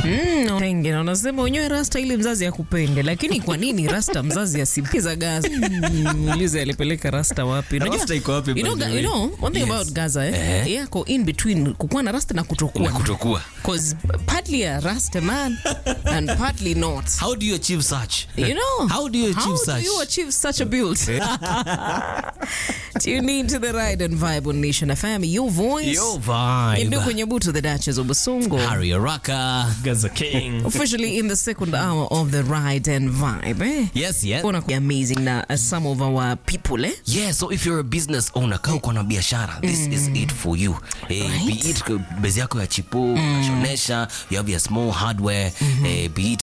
Mm, wengine wanasema wenyewe rasta ili mzazi akupende, lakini kwa nini rasta mzazi asipiza Gaza? Mm, Muulize alipeleka rasta wapi? Unajua- Rasta iko wapi, You by know, the Ga- way? you know, one thing Yes. about Gaza eh, Eh. yako in between kukuwa na rasta na kutokuwa. Na kutokuwa. Cause partly a rasta man and partly not. How do you achieve such? You know, How do you achieve how such? do you achieve such a build? Tune in to the ride and vibe on Nation FM. Your voice. Yo vibe. Ndio kwenye butu the Duchess of Busongo. Harry Araka. Gaza King. Officially in the second hour of the ride and vibe. Eh? Yes, yes. Gonna be amazing na uh, some of our people eh? Yeah, so if you're a business owner, kaa uko na biashara, this is it for you. Eh, Right. Be it bezi yako ya chipo, unashonesha, you have your small hardware, eh, be it